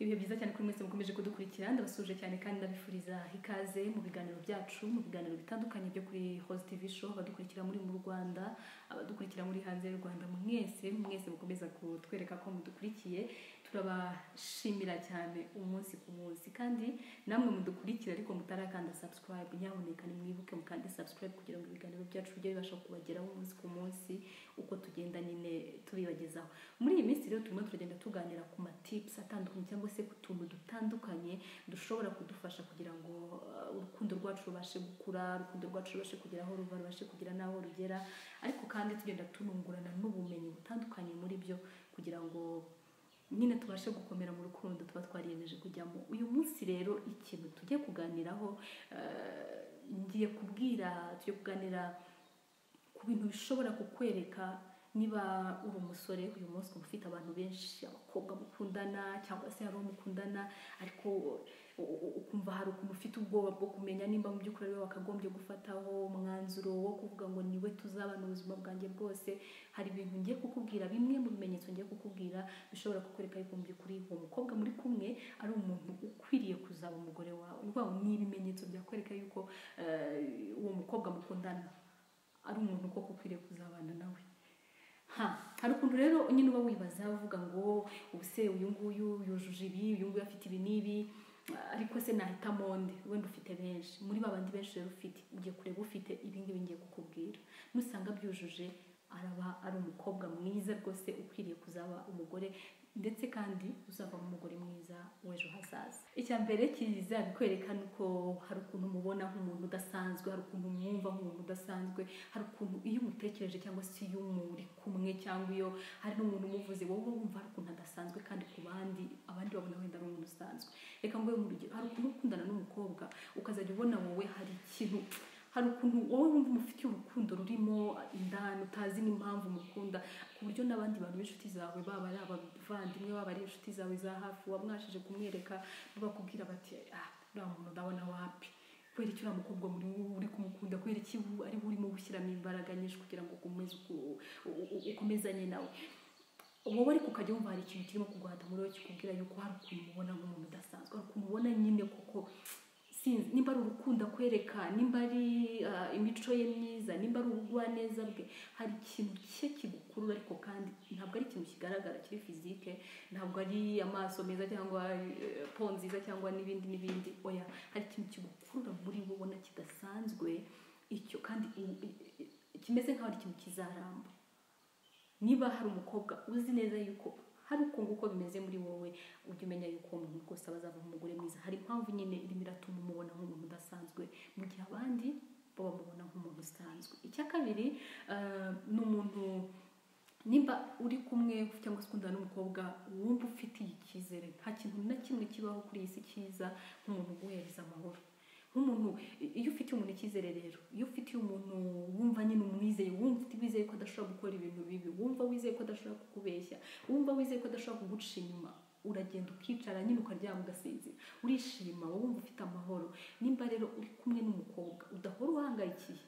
ibihe byiza cyane kuri mwese mukomeje kudukurikira ndabasuje cyane kandi ndabifuriza ikaze mu biganiro byacu mu biganiro bitandukanye byo kuri host tv show abadukurikira muri mu rwanda abadukurikira muri hanze y'u rwanda mwese mwese mukomeza kutwereka ko mudukurikiye turabashimira cyane umunsi ku munsi kandi namwe mudukurikira ariko mutarakanda subscribe nyamuneka nimwibuke mukande subscribe kugira ngo ibiganiro byacu bijye bibasha kubageraho umunsi ku munsi uko tugenda nyine tubibagezaho muri iyi minsi rero turimo turagenda tuganira ku matips atandukanye cyangwa se ku tuntu dutandukanye dushobora kudufasha kugira ngo uh, urukundo rwacu rubashe gukura urukundo rwacu rubashe kugera aho ruva rubashe kugera n'aho rugera ariko kandi tugenda tunungurana n'ubumenyi butandukanye muri byo kugira ngo nyine tubashe gukomera mu rukundo tuba twariyemeje kujyamo uyu munsi rero ikintu tujye kuganiraho eh, ngiye kubwira tujye kuganira ku bintu bishobora kukwereka niba uri umusore uyu munsi ukaba ufite abantu benshi abakobwa mukundana cyangwa se hari uwo mukundana ariko u- u- ukumva hari ukuntu ufite ubwoba bwo kumenya nimba mu by'ukuri ari we wakagombye gufataho umwanzuro wo kuvuga ngo niwe tuzabana ubuzima bwanjye bwose hari ibintu ngiye kukubwira bimwe mu bimenyetso ngiye kukubwira bishobora kukwereka yuko mu by'ukuri uwo mukobwa muri kumwe ari umuntu ukwiriye kuzaba umugore wawe urwaho ni ibimenyetso byakwereka yuko eh, uwo mukobwa mukundana ari umuntu koko ukwiriye kuzabana nawe ha hari ukuntu rero nyine uba wibaza uvuga ngo ubuse uyu nguyu yujuje ibi uyu nguyu afite ibi n'ibi ariko se nahitamo nde wenda ufite benshi muri ba bandi benshi rero ufite ugiye kureba ufite ibi ngibi ngiye kukubwira nusanga byujuje araba ari umukobwa mwiza rwose ukwiriye kuzaba umugore ndetse kandi uzavamo umugore mwiza w'ejo hazaza icya mbere kizabikwereka ni uko hari ukuntu umubona nk'umuntu udasanzwe hari ukuntu umwumva nk'umuntu udasanzwe hari ukuntu iyo umutekereje cyangwa se iyo muri kumwe cyangwa iyo hari n'umuntu umuvuze wowe wumva hari ukuntu adasanzwe kandi ku bandi abandi babona wenda ari umuntu usanzwe reka ngo urugero hari ukuntu ukundana n'umukobwa ukazajya ubona wowe hari ikintu hari ukuntu wowe wumva umufitiye urukundo rurimo indani utazi n'impamvu umukunda ku buryo n'abandi bantu b'inshuti zawe baba ari abavandimwe baba ari inshuti zawe za hafi wamwashije kumwereka bakubwira bati ah uriya muntu ndabona wapi kubera iki uriya mukobwa muri wowe uri kumukunda kubera iki wowe ari we urimo gushyiramo imbaraga nyinshi kugira ngo ukomeze uku- u- u- ukomezanye nawe wowe ariko ukajya wumva hari ikintu kirimo kuguhata muri wowe kikubwira yuko hari ukuntu umubona nk'umuntu udasanzwe hari ukuntu ubona nyine kuko sinzi nimba ari urukundo akwereka nimba ari ah, imico ye myiza nimba ari ubugwaneza bwe hari ikintu cye kigukurura ariko kandi ntabwo ari ikintu kigaragara kiri fizike ntabwo ari amaso meza cyangwa eh, po nziza cyangwa n'ibindi n'ibindi oya hari ikintu kigukurura muri wowe ubona kidasanzwe icyo kandi i- i- i- kimeze nk'aho ari ikintu kizaramba niba hari umukobwa uzi neza yuko hari uko nguko bimeze muri wowe ujya umenya yuko uwo muntu rwose aba azava umugore mwiza hari impamvu nyine irimo iratuma umubona nk'umuntu udasanzwe mu gihe abandi bo bamubona nk'umuntu usanzwe icya kabiri eh, ni umuntu nimba uri kumwe cyangwa se ukundana n'umukobwa wumva ufitiye icyizere nta kintu na kimwe kibaho kuri iyi si cyiza nk'umuntu uguhereza amahoro nk'umuntu iyo ufitiye umuntu icyizere rero iyo ufitiye umuntu wumva nyine umwizeye wumva ufite wizeye ko adashobora gukora ibintu bibi wumva wizeye ko adashobora kukubeshya wumva wizeye ko adashobora kuguca inyuma uragenda ukicara nyine ukaryama ugasinzira urishima wowe wumva ufite amahoro nimba rero uri kumwe n'umukobwa udahora uhangayikiye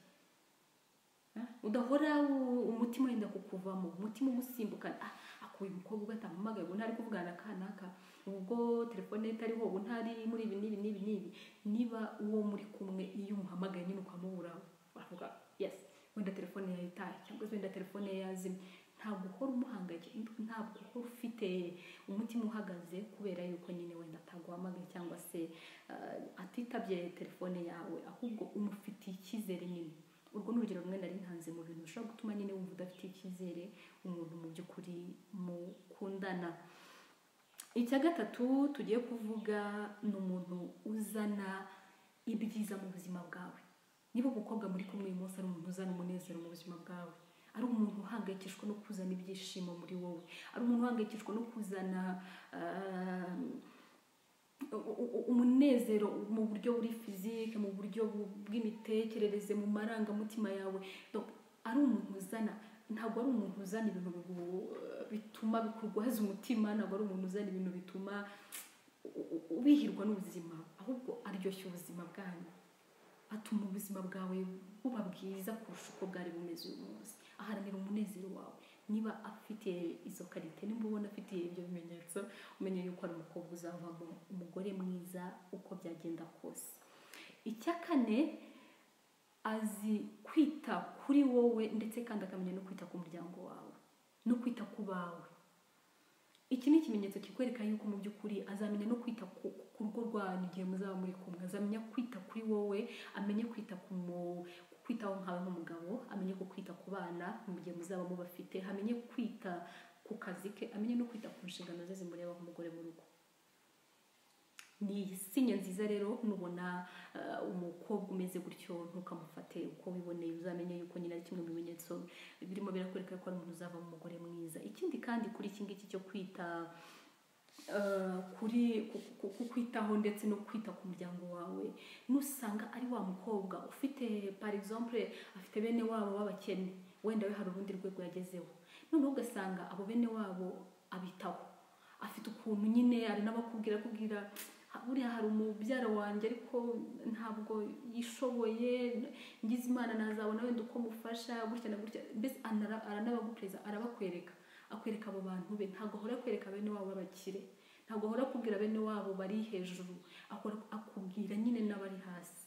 Eh, udahora u- umutima wenda kukuvamo umutima umusimbukana ah akuye umukobwa ugatamamagaye ubu ntari kuvugana na ka n'aka ubwo telefone ye itariho ubu ntari muri ibi n'ibi n'ibi n'ibi niba uwo muri kumwe iyo umuhamagaye nyine ukamubura uravuga yes wenda telefone yawe itaye cyangwa se wenda telefone ye yazimye ntabwo uhora umuhangayikishije ntabwo uhora ufite umutima uhagaze kubera yuko nyine wenda ataguhamagaye cyangwa se eh, atitabye telefone yawe ahubwo umufitiye icyizere nyine urwo ni urugero rumwe nari ntanze mu bintu bishobora gutuma nyine wumva udafite icyizere umuntu mu by'ukuri mukundana icya gatatu tugiye kuvuga ni umuntu uzana ibyiza mu buzima bwawe niba umukobwa muri kumwe uyu munsi ari umuntu uzana umunezero mu buzima bwawe ari umuntu uhangayikishwa no kuzana ibyishimo muri wowe ari umuntu uhangayikishwa no kuzana ah, u- u- umunezero mu buryo buri fizike mu buryo bu- bw'imitekerereze mu marangamutima yawe Donc, ari umuntu uzana ntabwo ari umuntu uzana ibintu bigu- bituma bikurwaza umutima ntabwo ari umuntu uzana ibintu bituma u- u- ubihirwa n'ubuzima ahubwo aryoshya ubuzima bwanyu atuma ubuzima bwawe buba bwiza kurusha uko bwari bumeze uyu munsi aharanira umunezero wawe niba afite izo karite niba ubona afite ibyo bimenyetso umenye yuko ari umukobwa uzavamo umugore mwiza uko byagenda kose icya kane azi kwita kuri wowe ndetse kandi akamenya no kwita ku muryango wawe no kwita ku bawe iki ni ikimenyetso kikwereka yuko mu by'ukuri azamenya no kwita ku ku rugo rwanyu igihe muzaba muri kumwe azamenya kwita kuri wowe amenye kwita ku mu- kwitaho nkawe nk'umugabo amenye ku kwita ku bana mu gihe muzaba mubafite amenye kwita ku kazi ke amenye no kwita ku nshingano ze zimureba nk'umugore mu rugo ni sinye nziza rero nubona eh, umukobwa umeze gutyo ntukamufate uko wiboneye uzamenye yuko nyine ari kimwe mu bimenyetso birimo birakwereka ko ari umuntu uzava mu mugore mwiza ikindi kandi kuri iki ngiki cyo kwita eh, kuri ku- ku- ku- kwitaho ndetse no kwita ku muryango wawe nusanga ari wa mukobwa ufite par exemple afite bene wabo b'abakene wenda we hari urundi rwego yagezeho noneho ugasanga abo bene wabo abitaho afite ukuntu nyine ari n'abakubwira kubwira buriya hari umubyara wanjye ariko ntabwo yishoboye ngize imana nazabona wenda uko mufasha gutya na gutya mbese anara- aranabagupereza arabakwereka akwereka abo bantu be ntabwo ahora akwereka bene wabo b'abakire ntabwo ahora akubwira bene wabo bari hejuru ahora akubwira nyine n'abari hasi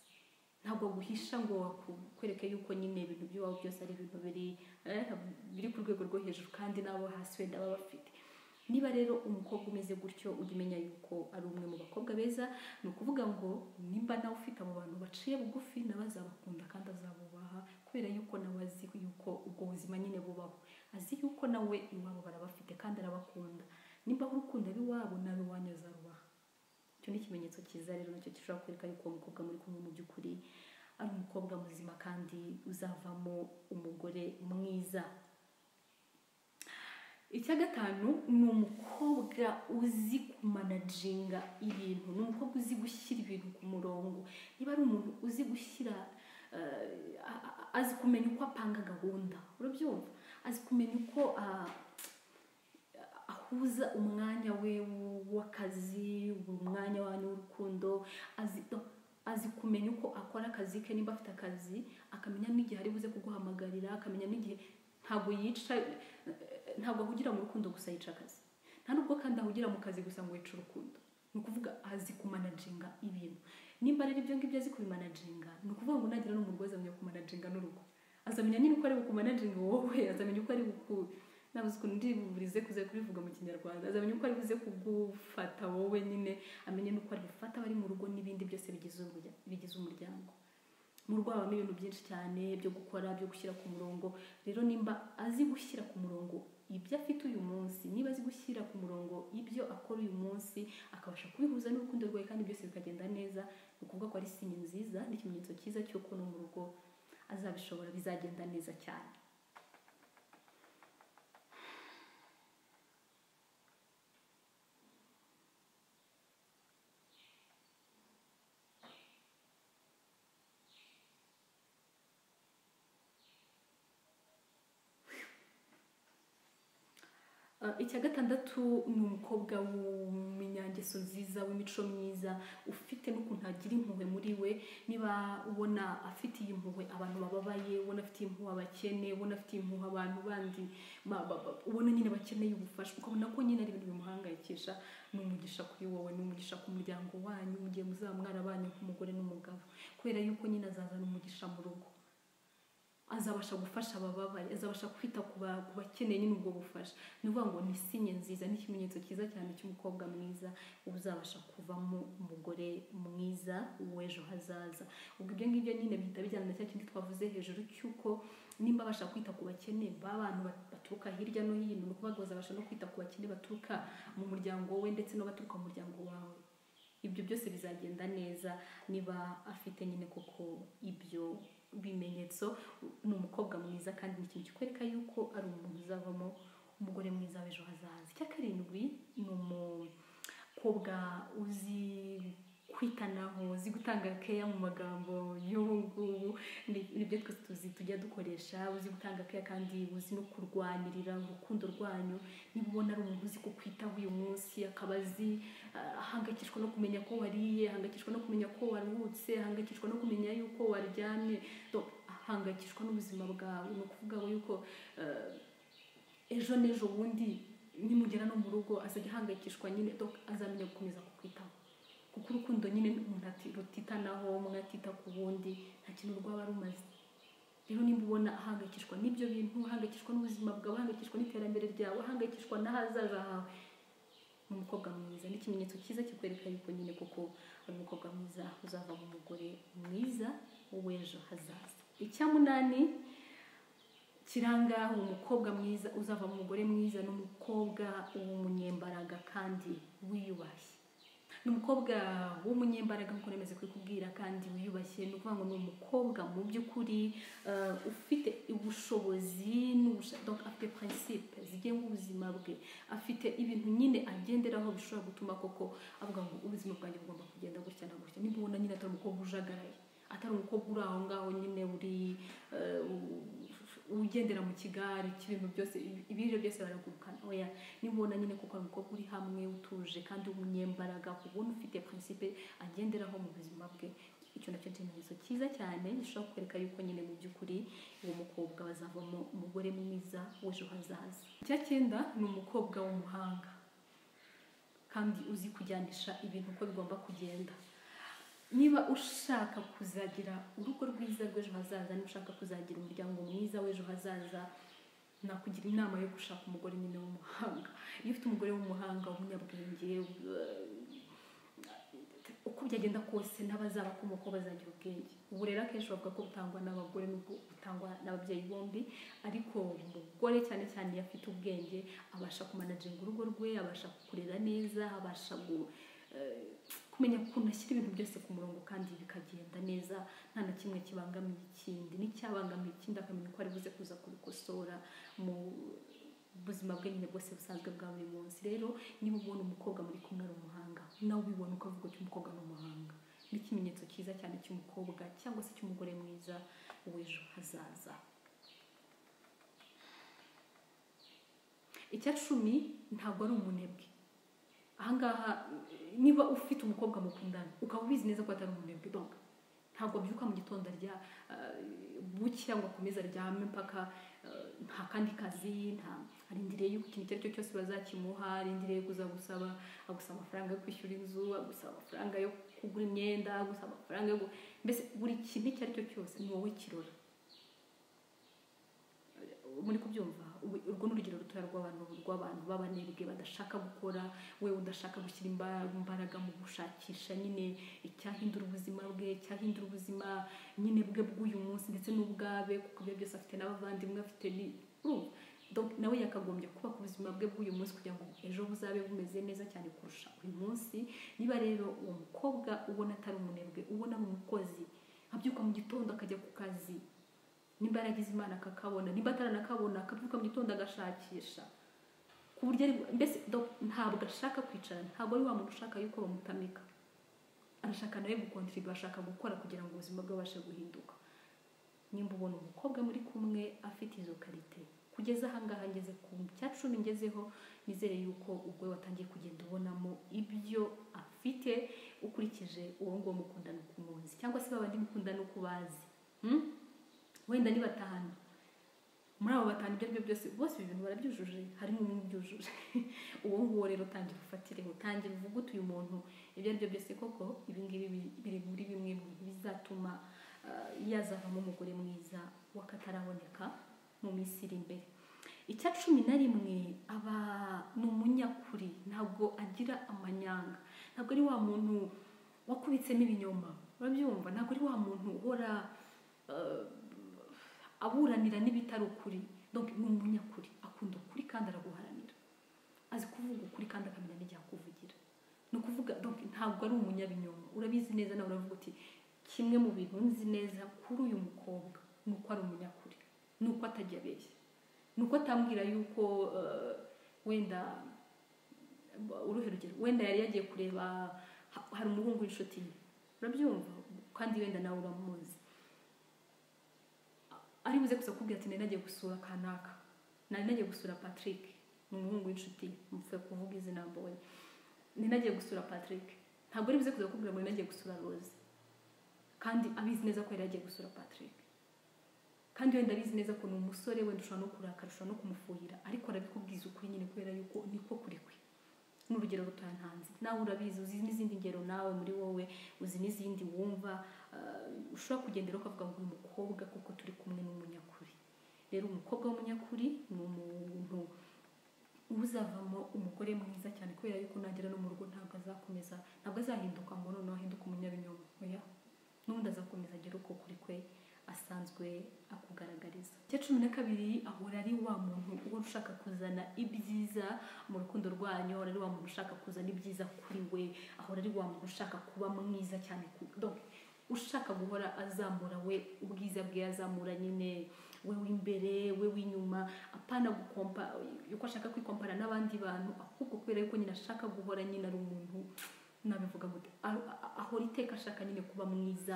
ntabwo aguhisha ngo akwereke yuko nyine ibintu by'iwabo byose ari ibintu biri eh, biri ku rwego rwo hejuru kandi n'abo hasi wenda baba bafite niba rero umukobwa umeze gutyo ujya umenya yuko ari umwe mu bakobwa beza ni ukuvuga ngo nimba nawe ufite abo bantu baciye bugufi nawe azabakunda kandi azabubaha kubera yuko nawe azi yuko ubwo buzima nyine bubaho azi yuko nawe iwabo barabafite kandi arabakunda nimba aho urukundo ari iwabo nawe iwanyu azarubaha icyo ni ikimenyetso cyiza rero nacyo gishobora kwereka yuko uwo mukobwa muri kumwe mu by'ukuri ari umukobwa muzima kandi uzavamo umugore mwiza icya gatanu ni umukobwa uzi kumanajinga ibintu ni umukobwa uzi gushyira ibintu ku murongo niba ari umuntu uzi gushyira eh, a- a- azi kumenya uko apanga gahunda urabyumva azi kumenya uko ah, ahuza umwanya we w'akazi umwanya wanyu w'urukundo azi azi kumenya uko akora akazi ke niba afite akazi akamenya n'igihe ari buze kuguhamagarira akamenya n'igihe ntabwo yica ntabwo ahugira mu rukundo gusa yica akazi nta nubwo kandi ahugira mu kazi gusa ngo yice urukundo ni ukuvuga azi kumanajinga ibintu nimba rero ibyo ngibyo azi kubimanajinga ni ukuvuga ngo nagira n'umurugo azamenya kumanajinga n'urugo azamenya nyine uko ari kumanajinga wowe azamenya uko ari buku- nabuze ukuntu ndi burize kuza kubivuga mu kinyarwanda azamenya uko ari buze kugufata wowe nyine amenye n'uko ari bufata abari mu rugo n'ibindi byose bigize umurya- bigize umuryango mu rugo habamo ibintu byinshi cyane byo gukora byo gushyira ku murongo rero nimba azi gushyira ku murongo ibyo afite uyu munsi niba azi gushyira ku murongo ibyo akora uyu munsi akabasha kubihuza n'urukundo rwawe kandi byose bikagenda neza ni ukuvuga ko ari sinye nziza n'ikimenyetso cyiza cy'uko no mu rugo azabishobora bizagenda neza cyane Uh, icya gatandatu ni umukobwa w'umunyangeso nziza w'imico myiza ufite n'ukuntu agira impuhwe muri we niba ubona afite iyi mpuhwe abantu bababaye ubona afite impuhwe abakene ubona afite impuhwe abantu bandi ba- ba- ba- ubona nyine bakeneye ubufasha ukabona ko nyine ari ibintu bimuhangayikisha ni umugisha kuri wowe ni umugisha ku muryango wanyu mu gihe muzaba mwarabanye nk'umugore n'umugabo kubera yuko nyine azazana umugisha mu rugo azabasha gufasha abababaye azabasha kwita ku ba- ku bakeneye nyine ubwo bufasha ni ukuvuga ngo ni sinye nziza ni ikimenyetso cyiza cyane cy'umukobwa mwiza uzabasha kuvamo umugore mwiza w'ejo hazaza ubwo ibyo ngibyo nyine bihita bijyana na cya kindi twavuze hejuru cy'uko nimba abasha kwita ku bakene b'abantu bat- baturuka hirya no hino ni ukuvuga ngo azabasha no kwita ku bakene baturuka mu muryango we ndetse n'abaturuka mu muryango wawe ibyo byose bizagenda neza niba afite nyine koko ibyo bimenyetso ni umukobwa mwiza kandi ni ikintu kikwereka yuko ari umuntu uzavamo umugore mwiza w'ejo hazaza icya karindwi ni umukobwa uzi kwitanaho uzi gutanga keya mu magambo y'ubu ngubu Ni- nibyo twese tuzi tujya dukoresha uzi gutanga keya kandi uzi no kurwanirira urukundo rwanyu niba ubona ari umuntu uzi kukwitaho uyu munsi akaba azi ah, ahangayikishwa no kumenya ko wariye ahangayikishwa no kumenya ko waruhutse ahangayikishwa no kumenya yuko waryamye Donc, ahangayikishwa n'ubuzima bwawe ni ukuvuga ngo yuko eh, ejo n'ejo bundi nimugera no mu rugo azajya ahangayikishwa nyine dok azamenya gukomeza kukwitaho kuko urukundo nyine umuntu ati rutitanaho umwe atita ku wundi nta kintu rwaba rumaze rero nimba ubona ahangayikishwa n'ibyo bintu ahangayikishwa n'ubuzima bwawe ahangayikishwa n'iterambere ryawe ahangayikishwa n'ahazaza hawe ni umukobwa mwiza ni ikimenyetso cyiza kikwereka yuko nyine koko ari umukobwa mwiza uzava mu mugore mwiza w'ejo hazaza icya munani kiranga umukobwa mwiza uzava mu mugore mwiza ni umukobwa w'umunyembaraga kandi wiyubashye ni umukobwa w'umunyembaraga nk'uko nemeze kubikubwira kandi wiyubashye ni ukuvuga ngo ni umukobwa mu by'ukuri eh, ufite ubushobozi n'ubusha- donc afite principe zigenga ubuzima bwe afite ibintu nyine agenderaho bishobora gutuma koko avuga ngo ubuzima bwanjye bugomba kugenda gutya na gutya niba ubona nyine atari umukobwa ujagaraye atari umukobwa uri aho ngaho nyine uri eh, u- ugendera mu kigare cy'ibintu byose ibiryo byose baragurukana oya nibona nyine kuko ari umukobwa uri hamwe utuje kandi w'umunyembaraga ubona ufite principe agenderaho mu buzima bwe icyo nacyo ni ikimenyetso cyiza cyane gishobora kukwereka yuko nyine mu by'ukuri uwo mukobwa bazavamo umugore mwiza w'ejo hazaza icya cyenda ni umukobwa w'umuhanga kandi uzi kujyanisha ibintu uko bigomba kugenda niba ushaka kuzagira urugo rwiza rw'ejo hazaza niba ushaka kuzagira umuryango mwiza w'ejo hazaza nakugira inama yo gushaka umugore nyine w'umuhanga iyo ufite umugore w'umuhanga w'umunyabwenge uh, uko byagenda kose n'abazabakomokaho bazagira ubwenge uburere akenshi bavuga ko butangwa n'abagore n'ubwo butangwa n'ababyeyi bombi ariko umugore cyane cyane iyo afite ubwenge abasha kumanaginga urugo rwe abasha kurera neza abasha gu, eh, kumenya ukuntu ashyira ibintu byose ku murongo kandi bikagenda neza nta na kimwe kibangamiye ikindi n'icyabangamiye ikindi akamenya uko ari buze kuza kubikosora mu buzima bwe nyine bwose busanzwe bwa buri munsi rero niba ubona umukobwa muri kumwe ari umuhanga nawe ubibona ukavuga uti umukobwa ni umuhanga ni ikimenyetso cyiza cyane cy'umukobwa cyangwa se cy'umugore mwiza w'ejo hazaza icya cumi ntabwo ari umunebwe ahangaha niba ufite umukobwa mukundana ukaba ubizi neza ko atari umunebwe donc ntabwo abyuka mu gitondo arya eh, buki ngo akomeze aryame mpaka eh, nta kandi kazi nta arindiriye yuko ikintu icyo ari cyo cyose bazakimuha arindiriye kuza gusaba agusaba amafaranga yo kwishyura inzu agusaba amafaranga yo kugura imyenda agusaba amafaranga yo gu- mbese buri kintu icyo ari cyo cyose ni wowe kirora muri kubyumva ubu- urwo ni urugero rutoya rw'abantu rw'abantu b'abanebwe badashaka gukora we udashaka gushyira imba- imbaraga mu gushakisha nyine icyahindura ubuzima bwe icyahindura ubuzima nyine bwe bw'uyu munsi ndetse n'ubwabe kuko ibyo byose afite n'abavandimwe afite ni urumva Donc, nawe yakagombye kuba ku buzima bwe bw'uyu munsi kugira ngo ejo buzabe bumeze neza cyane kurusha uyu munsi niba rero uwo mukobwa ubona atari umunebwe ubona ari umukozi abyuka mu gitondo akajya ku kazi nimba yaragize imana akakabona nimba ataranakabona akabyuka mu gitondo agashakisha ku buryo ari mbese do- ntabwo ashaka kwicara ntabwo ari wa muntu ushaka yuko bamutamika arashaka nawe gukontribu ashaka gukora kugira ngo ubuzima bwe bubashe guhinduka nimba ubona umukobwa muri kumwe afite izo karite kugeza ahangaha ngeze ku cya cumi ngezeho nizere yuko ubwo watangiye kugenda ubonamo ibyo afite ukurikije uwo nguwo mukundana uko umuzi cyangwa se babandi mukundana uko ubazi Hmm? wenda ni batanu muri abo batanu ibyo aribyo byose bose ibi bintu barabyujuje harimo umwe ubyujuje uwo nguwo rero tangira ufatireho tangira uvuge uti uyu muntu ibyo aribyo byose koko ibi ngibi biri- biri muri bimwe mu bizatuma ah, yazavamo umugore mwiza w'akataraboneka mu minsi iri imbere icya cumi na rimwe aba ni umunyakuri ntabwo agira amanyanga ntabwo ari wa muntu wakubitsemo ibinyoma urabyumva ntabwo ari wa muntu uhora eh, aburanira n'ibitari ukuri donc ni umunyakuri akunda ukuri kandi araguharanira azi kuvuga ukuri kandi akamenya n'igihe akuvugira ni ukuvuga donc ntabwo ari umunyabinyoma urabizi neza nawe uravuga uti kimwe mu bintu nzi neza kuri uyu mukobwa ni uko ari umunyakuri ni uko atajya abeshya ni uko atambwira yuko eh, wenda uruhe rugero wenda yari yagiye kureba ha- hari umuhungu w'inshuti ye urabyumva kandi wenda nawe uramuzi ari buze kuza kubwira ati nari nagiye gusura kanaka nari nagiye gusura patrick ni umuhungu w'inshuti mvuga kuvuga izina mbonye nari nagiye gusura patrick ntabwo ari buze kuza kubwira ngo nari nagiye gusura rose kandi abizi neza ko yari yagiye gusura patrick kandi wenda abizi neza ko ni umusore wenda ushobora no kurakara ushobora no kumufuhira ariko arabikubwiza ukuri nyine kubera yuko niko kuri kwe n'urugero rutantanze nawe urabizi uzi n'izindi ngero nawe muri wowe uzi n'izindi wumva eh, ushobora kugendera ukavuga ngo uyu mukobwa kuko turi kumwe n'umunyakuri rero umukobwa w'umunyakuri ni umuntu uzavamo umugore mwiza cyane kubera yuko nagera no mu rugo ntabwo azakomeza ntabwo azahinduka ngo noneho ahinduke umunyabinyoma oya n'ubundi azakomeza agere uko kuri kwe asanzwe akugaragariza icya cumi na kabiri ahora ari wa muntu uhora ushaka kuzana ibyiza mu rukundo rwanyu ahora ari wa muntu ushaka kuzana ibyiza kuri we ahora ari wa muntu ushaka kuba mwiza cyane ku donc ushaka guhora azamura we ubwiza bwe azamura nyine we w'imbere we w'inyuma apana gukompa yuko ashaka kwikompara n'abandi bantu ahubwo kubera yuko nyine ashaka guhora nyine ari umuntu nabivuga gute a- a- ahora iteka ashaka nyine kuba mwiza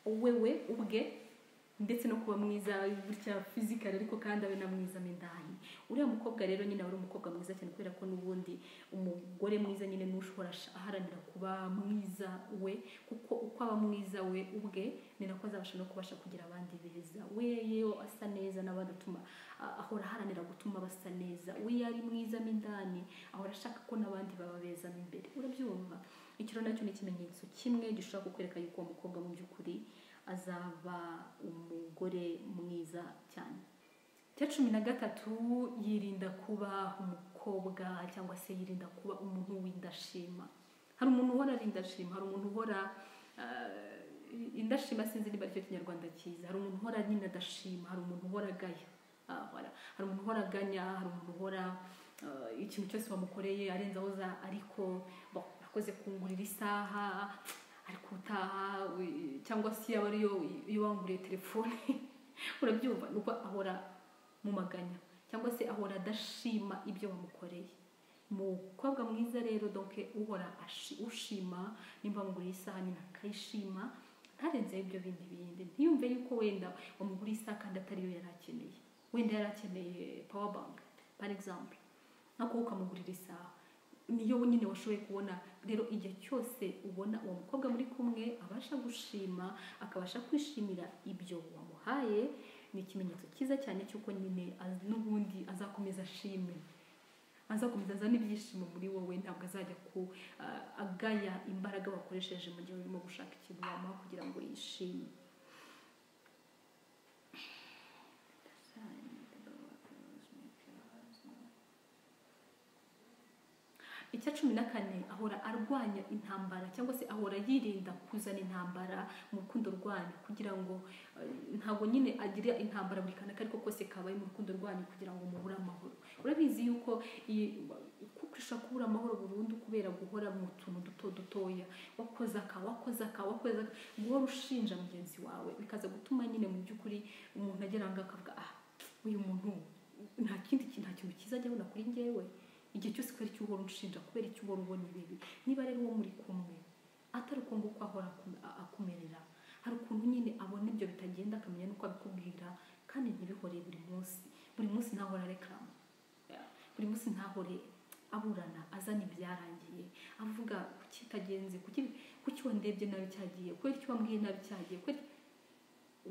wewe ubwe ndetse no kuba mwiza gutya fizikari ariko kandi abe na mwiza mo indani uriya mukobwa rero nyine aba ari umukobwa mwiza cyane kubera ko n'ubundi umugore mwiza nyine ni ushobora ash- aharanira kuba mwiza we kuko uko aba mwiza we ubwe ni nako azabasha no kubasha kugira abandi beza we yewe asa neza n'abandi atuma a- ahora aharanira gutuma basa neza we iyo ari mwiza mo indani ahora ashaka ko n'abandi baba beza mo imbere urabyumva icyo rero nacyo ni ikimenyetso kimwe gishobora kukwereka yuko uwo mukobwa mu by'ukuri azaba umugore mwiza cyane icya cumi na gatatu yirinda kuba umukobwa cyangwa se yirinda kuba umuntu w'indashima hari umuntu uhora ari indashima hari umuntu uhora eh, indashima sinzi niba aricyo kinyarwanda cyiza hari umuntu uhora nyine adashima hari umuntu uhora agaya Ah, voilà. hari umuntu uhora aganya hari umuntu uhora eh, ikintu cyose wamukoreye arenzaho za ariko bon, akoze kungurira isaha ariko utaha we- cyangwa se yaba ariyo iyo wanguriye telefone urabyumva nuko ahora mu maganya cyangwa se ahora adashima ibyo wamukoreye umukobwa mwiza rero donke uhora ashi- ushima nimba wamuguriye isaha nyine akayishima ntarenzeho ibyo bindi bindi ntiyumve yuko wenda wamuguriye isaha kandi atariyo yari akeneye wenda yari akeneye power bank par exemple nako ukamugurira isaha niyo nyine washoboye kubona rero igihe cyose ubona uwo mukobwa muri kumwe abasha gushima akabasha kwishimira ibyo wamuhaye ni ikimenyetso cyiza cyane cy'uko nyine az- n'ubundi azakomeza ashime azakomeza azana ibyishimo muri wowe ntabwo azajya ku ah, agaya imbaraga wakoresheje mu gihe urimo gushaka ikintu wamuha kugira ngo yishime icya cumi na kane ahora arwanya intambara cyangwa se ahora yirinda kuzana intambara mu rukundo rwanyu kugira ngo eh, ntabwo nyine agira intambara buri kanaka ariko kose kabaye mu rukundo rwanyu kugira ngo muhure amahoro urabizi yuko iyi- kuko ushobora kubura amahoro burundu kubera guhora mu tuntu duto dutoya wakoze aka wakoze aka wakoze aka guhora ushinja mugenzi wawe bikaza gutuma nyine mu by'ukuri umuntu agera aho ngaho akavuga ah uyu muntu nta kindi kintu nta kintu cyiza ajya abona kuri njyewe igihe cyose kubera icyo uhora unshinja kubera icyo uhora ubona ibibi niba rero uwo muri kumwe atari uko nguko ahora aku- a- akumerera hari ukuntu nyine abona ibyo bitagenda akamenya n'uko abikubwira kandi ntibihore buri munsi buri munsi ntahora reklama buri munsi ntahore aburana azana ibyarangiye avuga kuki itagenze kuki kuki wandebye nabi cyagiye kubera icyo wambwiye nabi cyagiye kubera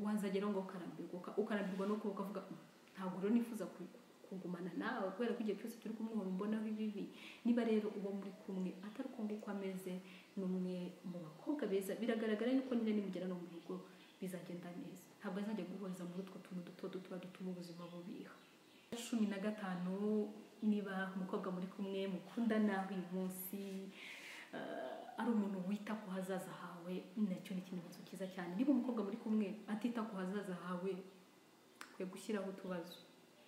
wazageraho ngo ukarambirwa uka- ukarambirwa no kuba ukavuga "Mm, ntabwo rero nifuza ku- kugumana nawe kubera ko igihe cyose turi kumwe uhora umbonaho ibibi niba rero uwo muri kumwe atari uko nguko ameze ni umwe mu bakobwa beza biragaragara yuko nyine nimugera no mu rugo bizagenda neza ntabwo azajya guhuriza muri utwo tuntu duto duto dutuma ubuzima bubiha cumi na gatanu niba umukobwa muri kumwe mukundana uyu munsi eh, ari umuntu wita ku hazaza hawe nacyo ni ikimenyetso cyiza cyane niba umukobwa muri kumwe atita ku hazaza hawe kwe gushyiraho utubazo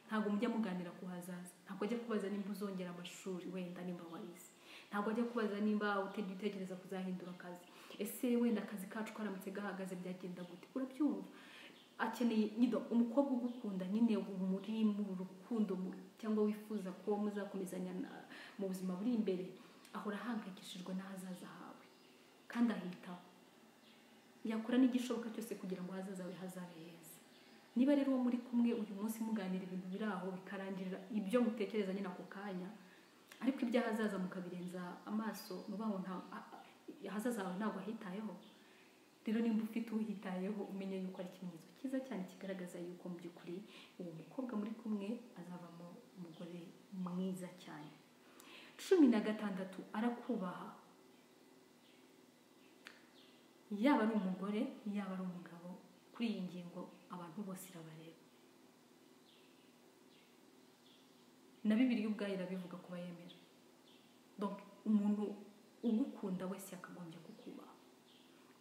ntabwo mujya muganira ku hazaza ntabwo ajya kubaza nimba uzongera amashuri wenda nimba warize ntabwo ajya kubaza nimba utajya utekereza kuzahindura akazi ese wenda akazi kacu karamutse gahagaze byagenda gute urabyumva akeneye nyine umukobwa ugukunda nyine muri mu rukundo mu- cyangwa wifuza ko muzakomezanya na- mu buzima buri imbere ahora ahangayikishijwe n'ahazaza hawe kandi ahitaho yakora n'igishoboka cyose kugira ngo ahazaza hawe hazabe heza niba rero uwo muri kumwe uyu munsi muganira ibintu biri aho bikarangirira ibyo mutekereza nyine ako kanya ariko iby'ahazaza mukabirenza amaso muba ngo nta a- a- ahazaza hawe ntabwo ahitayeho rero nimba ufite uhitayeho umenye yuko ari ikimenyetso cyiza cyiza cyane kigaragaza yuko mu by'ukuri uwo mukobwa muri kumwe azavamo umugore mwiza cyane cumi na gatandatu arakubaha yaba ari umugore yaba ari umugabo kuri iyi ngingo abantu bose irabareba na bibiri ubwayo irabivuga kuba yemera Donc, umuntu ugukunda wese yakagombye kukubaha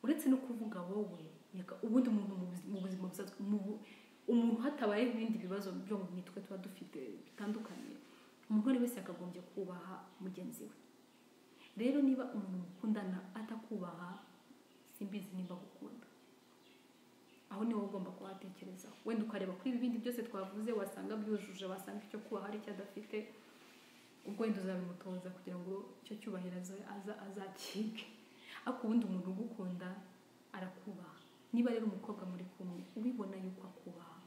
uretse no kuvuga wowe yaka- ubundi umuntu mu buzi- mu buzima busanzwe mu- umuntu hatabayeho ibindi bibazo byo mu mitwe tuba dufite bitandukanye umugore wese yakagombye kubaha mugenzi we rero niba umuntu mukundana atakubaha simbizi nimba gukunda aho niwe uba ugomba kuhatekerezaho wenda ukareba kuri ibi bindi byose twavuze wasanga byujuje wasanga icyo kubaha hari icyo adafite ubwo wenda uzabimutoza kugira ngo icyo cyubahiro aza- aza- azakike ariko ubundi umuntu ugukunda arakubaha niba rero umukobwa muri kumwe ubibona yuko akubaha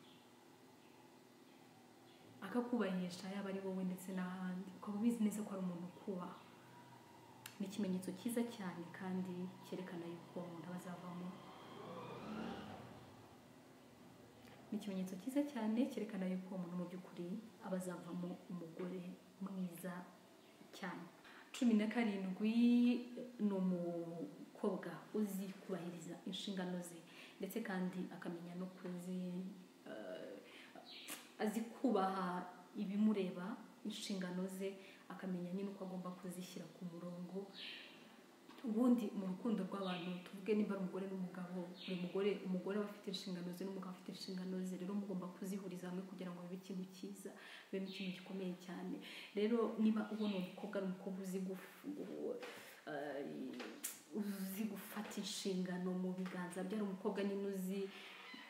akakubahisha yaba ari wowe ndetse n'ahandi ukaba ubizi neza ko ari umuntu ukubaha ni ikimenyetso cyiza cyane kandi cyerekana yuko umuntu aba azavamo ni ikimenyetso cyiza cyane cyerekana yuko umuntu mu by'ukuri aba azavamo umugore mwiza cyane cumi na karindwi ni umukobwa uzi kubahiriza inshingano ze ndetse kandi akamenya no kuzi eh, azi kubaha ibimureba inshingano ze akamenya nyine uko agomba kuzishyira ku murongo ubundi mu rukundo rw'abantu tuvuge nimba ari umugore n'umugabo buri mugore umugore aba afite inshingano ze n'umugabo afite inshingano ze rero mugomba kuzihuriza hamwe kugira ngo bibe ikintu cyiza bibe ikintu gikomeye cyane rero niba ubona uwo mukobwa ari umukobwa uzi guf- gu- eh, uzi gufata inshingano mu biganza bye ari umukobwa nyine uzi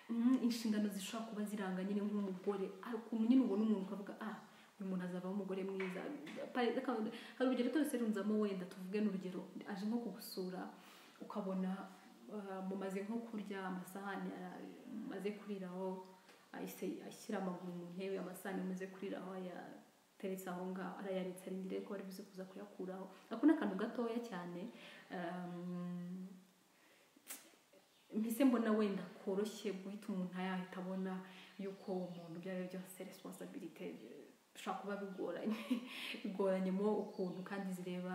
mm, inshingano zishobora kuba ziranga nyine nk'umugore hari ukuntu nyine ubona umuntu ukavuga ah uyu muntu azavamo umugore mwiza Pare- reka- hari urugero twese runzamo wenda tuvuge n'urugero aje nko kugusura ukabona ah, mumaze nko kurya amasahani ara- mumaze kuriraho ahise ashyira amaguru mu ntebe amasahani mumaze kuriraho ayateretse aho ngaho arayaretse arindiriye ko bari buze kuza kuyakuraho ako ni akantu gatoya cyane um, mpise mbona wenda koroshye guhita umuntu yahita abona yuko uwo muntu ibyo ari byo byose resiponsabirite bishobora kuba bigoranye bigoranyemo ukuntu kandi zireba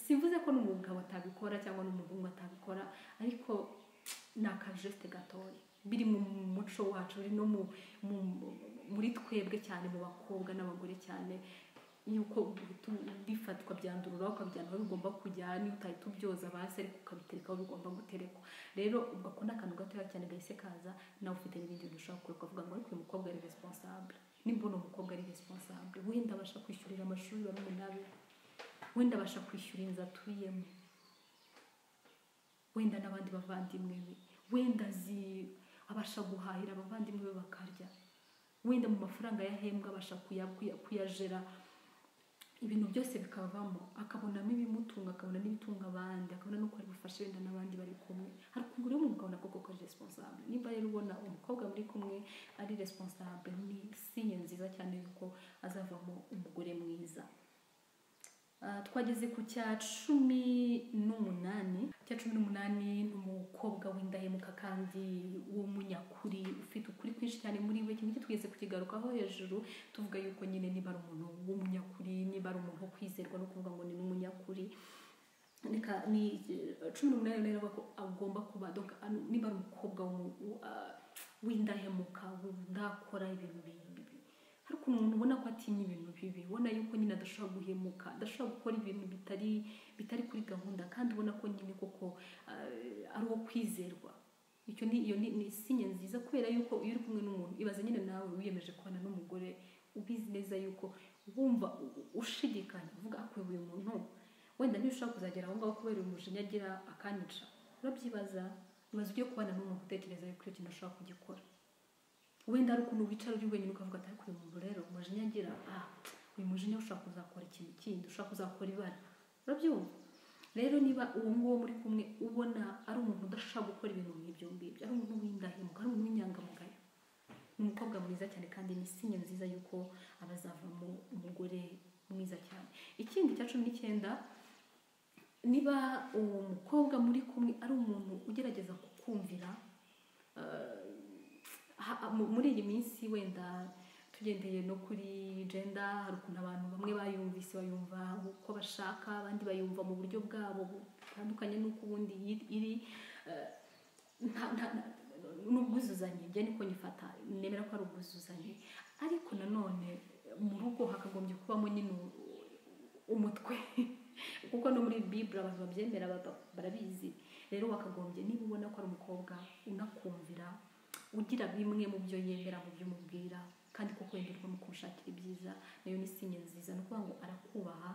simvuze ko n'umugabo atabikora cyangwa n'umuhungu atabikora ariko ni akajesite gatoya biri mu muco wacu biri no mu, mu, muri twebwe cyane mu bakobwa n'abagore cyane yuko guhita bifatwa byandurura ukabyandura aho bigomba kujya niyo utahita ubyoza basi ariko ukabitereka aho bigomba guterekwa rero ubwo ako ni akantu gatoya cyane gahise kaza nawe ufite n'ibindi bintu ushobora kureka ukavuga ngo ariko uyu mukobwa ari responsable nimba uno mukobwa ari responsable wenda abasha kwishyurira amashuri barumuna be wenda abasha kwishyura inzu atuyemo wenda n'abandi bavandimwe be wenda azi abasha guhahira abavandimwe be bakarya wenda mu mafaranga yahembwa abasha kuya- kuya- kuyajera ibintu byose bikavamo akabonamo ibimutunga akabona n'ibitunga abandi akabona n'uko ari bufashe wenda n'abandi bari kumwe hari ukuntu rero umugabo nako koko ari responsable niba rero ubona umukobwa muri kumwe ari responsable ni sinye nziza cyane yuko azavamo umugore mwiza Ah, twageze ku cya cumi n'umunani cya cumi n'umunani ni umukobwa w'indahemuka kandi w'umunyakuri ufite ukuri kwinshi cyane muri we iki twigeze kukigarukaho hejuru tuvuga yuko nyine niba ari umuntu w'umunyakuri niba ari umuntu wo kwizerwa no kuvuga ngo ni n'umunyakuri reka ni eh, cumi n'umunani rero avuga ko agomba kuba donc ano- niba ari umukobwa w'umu- w- ah, w'indahemuka udakora ibintu bi- bi- bi- hari ukuntu umuntu ubona ko atinya ibintu bibi ubona yuko nyine adashobora guhemuka adashobora gukora ibintu bitari bitari kuri gahunda kandi ubona ko nyine koko ah, ari uwo kwizerwa icyo ni iyo ni ni sinye nziza kubera yuko iyo uri kumwe n'umuntu ibaze nyine nawe wiyemeje kubana n'umugore ubizi neza yuko wumva u- u- ushidikanya uvuga akuye uyu muntu wenda ntushobora kuzagera aho ngaho kubera uyu mujinya agira akanyica urabyibaza ibaze ugiye kubana n'umuntu utekereza yuko icyo kintu ashobora kugikora wenda ari ukuntu wicara uri wenyine ukavuga ati ariko uyu muntu rero umujinya agira ah uyu mujinya ushobora kuzakora ikintu kindi ushobora kuzakora ibara urabyumva rero niba uwo nguwo muri kumwe ubona ari umuntu udashaka gukora ibintu nk'ibyo ngibyo ari umuntu w'indahemuka ari umuntu w'inyangamugayo ni umukobwa mwiza cyane kandi ni sinye nziza yuko aba azavamo umugore mwiza cyane ikindi cya cumi n'icyenda niba uwo mukobwa muri kumwe ari umuntu ugerageza kukumvira eh, ha- mu- muri iyi minsi wenda tugendeye no kuri genda hari ukuntu abantu bamwe bayumvise bayumva uko bashaka abandi bayumva mu buryo bwabo butandukanye n'uko ubundi yi- iri eh, nta- nta- nta- ni ubwuzuzanye njye niko nyifata nemera ko ari ubwuzuzanye ariko nanone mu rugo hakagombye kubamo nyine umutwe kuko no muri bibura abantu babyemera baba- barabizi rero wakagombye niba ubona ko ari umukobwa unakumvira ugira bimwe mu byo yemera mu byo umubwira kandi koko yenderwa mu kumushakira ibyiza nayo ni sinye nziza ni ukuvuga ngo arakubaha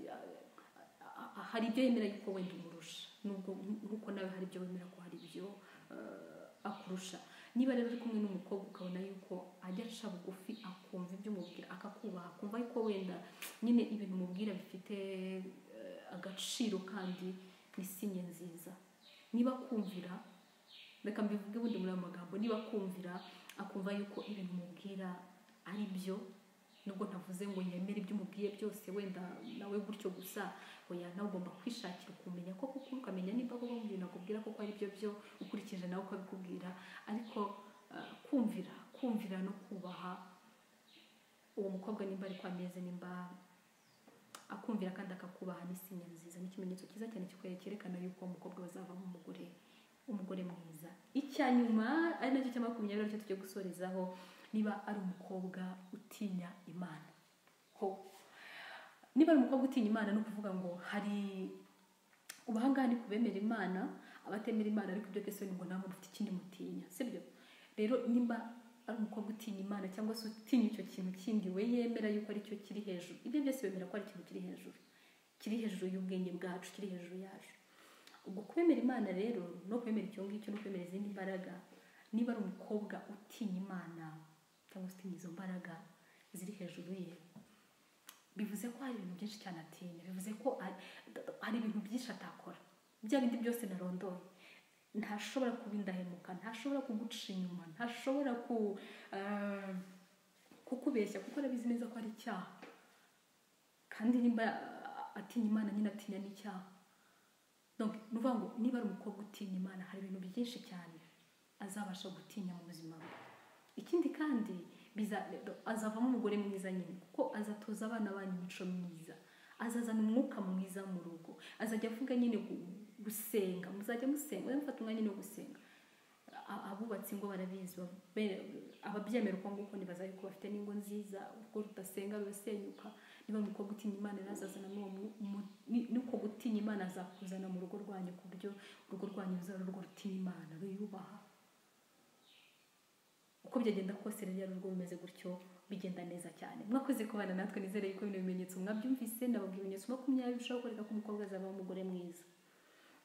a- a- hari ibyo yemera yuko wenda umurusha nubwo nkuko nawe hari ibyo wemera ko hari ibyo eh, akurusha niba rero uri kumwe n'umukobwa ukabona yuko ajya aca bugufi akumva ibyo umubwira akakubaha akumva yuko wenda nyine ibintu umubwira bifite eh, agaciro kandi ni sinye nziza niba kumvira reka mbivuge ubundi muri ayo magambo niba kumvira akumva yuko ibintu umubwira ari byo nubwo ntavuze ngo yemere ibyo umubwiye byose wenda nawe gutyo gusa oya nawe ugomba kwishakira ukumenya ko kuko ukamenya niba koko mu bintu akubwira koko ari byo byo ukurikije nawe uko abikubwira ariko eh, kumvira kumvira no kubaha uwo mukobwa nimba ariko ameze nimba akumvira kandi akakubaha n'isinya nziza ni ikimenyetso cyiza cyane kikwe- cyerekana yuko uwo mukobwa bazavamo umugore umugore mwiza icya nyuma ari nacyo cya makumyabiri aricyo tujya gusorezaho niba ari umukobwa utinya imana ho niba ari umukobwa utinya imana ni ukuvuga ngo hari ubu aha ngaha ni ku bemera imana abatemera imana ariko ibyo byose ni ngo ntabwo mufite ikindi mutinya sibyo rero nimba ari umukobwa utinya imana cyangwa se utinya icyo kintu kindi we yemera yuko ari cyo kiri hejuru ibyo byose bemera ko ari ikintu kiri hejuru kiri hejuru y'ubwenge bwacu kiri hejuru yacu ubwo kwemera imana rero no kwemera icyo ngicyo no kwemera izindi mbaraga niba ari umukobwa utinya imana cyangwa se utinya izo mbaraga ziri hejuru ye bivuze ko hari ibintu byinshi cyane atinya bivuze ko ari- hari ibintu byinshi atakora bya bindi byose narondoye ntashobora kuba indahemuka ntashobora kuguca inyuma ntashobora ku eh, kukubeshya kuko arabizi neza ko ari icyaha kandi nimba eh, atinya imana nyine atinya n'icyaha Donc, ni ukuvuga ngo niba ari umukobwa utinya imana hari ibintu byinshi cyane azabasha gutinya mu buzima bwe ikindi kandi biza- azavamo umugore mwiza nyine kuko azatoza abana banyu imico myiza azazana umwuka mwiza mu rugo azajya avuga nyine gu- gusenga muzajya musenga muzajya mufata umwanya no gusenga A- abubatsi ngo barabizi be- ababyemera uko nguko ntibazabe ko bafite n'ingo nziza urwo rudasenga rurasenyuka niba ari umukobwa utinya imana rero azazana n'uwo mu- mu- ni- n'uko gutinya imana azakuzana mu rugo rwanyu ku buryo urugo rwanyu ruzaba ari urugo rutinya imana ruyubaha uko byagenda kose rero iyo ari urugo rumeze gutyo bigenda neza cyane mwakoze kubana natwe nizere yuko bino bimenyetso mwabyumvise nababwira ibimenyetso makumyabiri bishobora kwereka ko umukobwa azaba umugore mwiza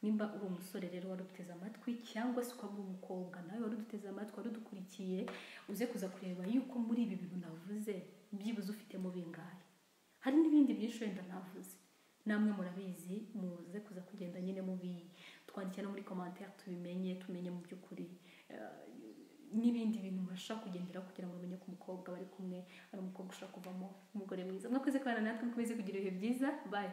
nimba uri umusore rero wari uduteze amatwi cyangwa se ukaba uri umukobwa nawe wari uduteze amatwi wari udukurikiye uze kuza kureba yuko muri ibi bintu navuze byibuze ufitemo bingahe hari n'ibindi byinshi wenda navuze namwe murabizi muze kuza kugenda nyine mubi twandikira no muri komantere tubimenye tumenye mu by'ukuri eh, n'ibindi bintu mbasha kugendera kugira ngo umenye ko umukobwa bari kumwe ari umukobwa ushaka kuvamo umugore mwiza mwakoze kubana natwe mukomeze kugira ibihe byiza bayi